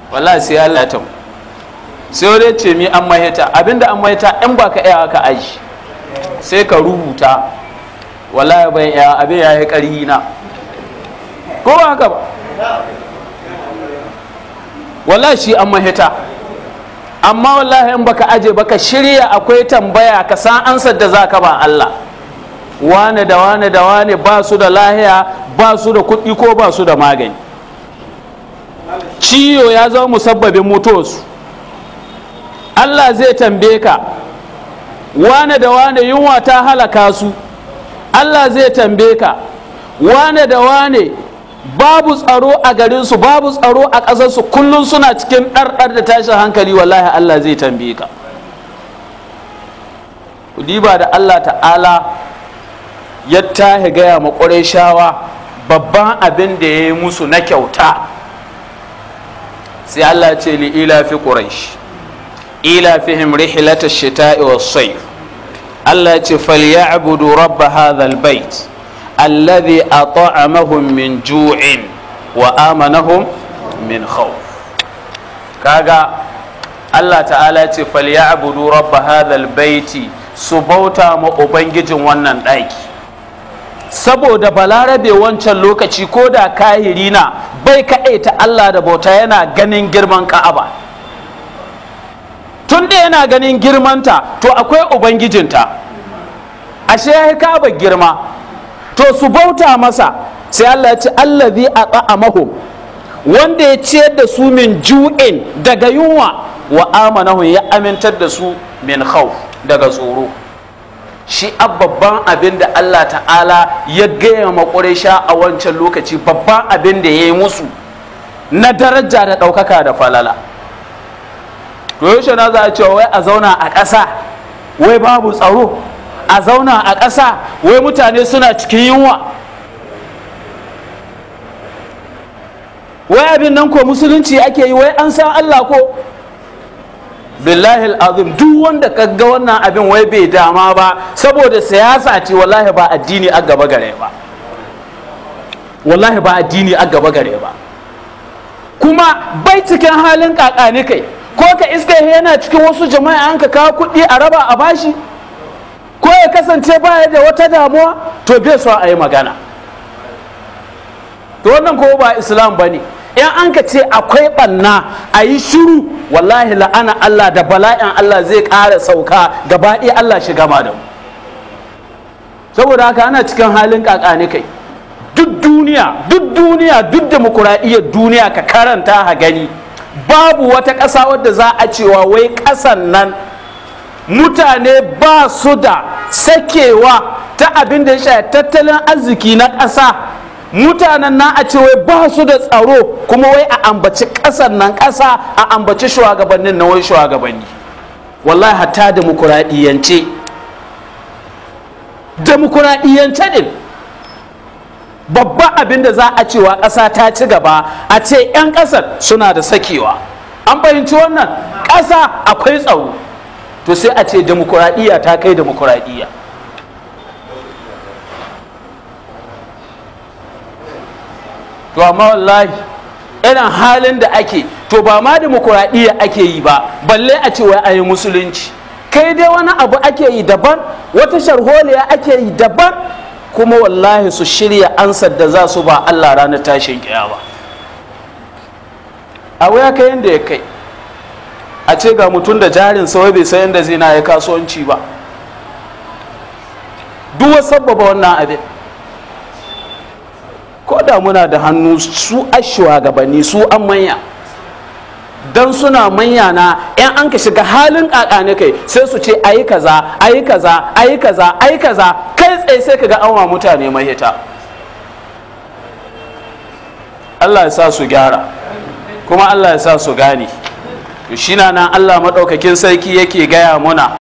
wallahi sai Allah ya tamu sai wani ce mi an mahita abinda an mahita in ba ka iya ka aji sai ka rubuta wallahi bai iya abin ya yi ƙarhi na ko ba haka ba wallahi shi an mahita amma wallahi in baka aje baka shirya akwai tambaya ka san ansar da zaka ba Allah wane da wane da wane ba su da lahiya ba su da kuɗi ko ba su da magani ciyo ya zama musabbabin mutuwarsu Allah zai tambaye ka wane da wane yunwa ta halaka su Allah zai tambaye ka wane da wane babu tsaro a garinsu babu tsaro a ƙasarsu kullum suna cikin ɗarɗar da tashin hankali wallahi Allah zai tambaye ka ku diba da Allah ta'ala ya tahi gaya ma shawa babban abin da ya yi musu na kyauta sai Allah ce li ila fi quraish ila fihim rihlatash shita'i was-sayf Allah ya ce falyabudu rabb hadha al-bait alladhi at'amahum min ju'in wa amanahum min khawf kaga Allah ta'ala ya ce falyabudu rabb hadha al-baiti su bauta ma ubangijin wannan ɗaki saboda balarabe wancan lokaci ko da kahiri na bai kaɗaita Allah da bauta yana ganin girman ka'aba tun da yana ganin girmanta to akwai ubangijinta ashe ya ka'aba girma to su bauta masa sai Allah ya ce allazi at'amahum wanda ya ciyar da su min ju'in daga yunwa wa amanahum ya amintar da su min khawf daga tsoro shi babban abin da Allah ta'ala ya gaya ma sha a wancan lokaci babban abin da ya yi musu na daraja da ɗaukaka da falala to yaushe na za a cewa wai a zauna a ƙasa wai babu tsaro a zauna a ƙasa wai mutane suna cikin yunwa wai abin nan ko musulunci ake yi wai an san Allah ko billahi azim duk wanda ka ga wannan abin wai bai dama ba saboda siyasa ce wallahi ba addini a gaba gare ba wallahi ba addini a gaba gare ba kuma bai cikin halin kakani kai ko ka iska yana cikin wasu jama'a an ka kawo kuɗi a raba a bashi ko ya kasance baya da wata damuwa to bai so a yi magana to wannan ko ba islam ba ne in an ka ce akwai ɓanna a yi shiru wallahi la'ana Allah da bala'in Allah zai ƙara sauka gaba ɗaya Allah shi gama da mu saboda haka ana cikin halin kakani kai duk duniya duk duniya duk demokuraɗiyyar duniya ka karanta ha gani babu wata ƙasa wadda za a cewa wai ƙasan nan mutane ba su da sakewa ta abin da ya shafi tattalin arziki na ƙasa mutanen na a ce wai ba su da tsaro kuma wai a ambaci ƙasar nan ƙasa a ambaci shugabannin na wai shugabanni wallahi hatta demokuraɗiyyance demokuraɗiyyance din babban abin da za a cewa ƙasa ta ci gaba a ce 'yan ƙasar suna da sakewa an fahimci wannan ƙasa akwai tsaro to sai a ce demokuraɗiyya ta kai demokuraɗiyya to amma wallahi irin halin da ake to ba ma demokuraɗiyya ake yi ba balle a ce wai a yi musulunci kai dai wani abu ake yi daban wata sharholiya ake yi daban kuma wallahi su shirya ansar da za su ba Allah ranar tashin kiyama a waya kai yadda ya kai a ce ga mutum da jarin sawai bai san yadda zai na ya kasuwanci ba duk wasu sababa wannan abin ko da muna da hannu su a gabanni su an manya don suna manya na yan an ka shiga halin ne kai sai su ce ayi kaza ayi kaza ayi kaza ayi kaza kai tsaye sai ka ga an mutane mahita Allah ya sa su gyara kuma Allah ya sa su gane to shi na nan Allah maɗaukakin sarki yake gaya muna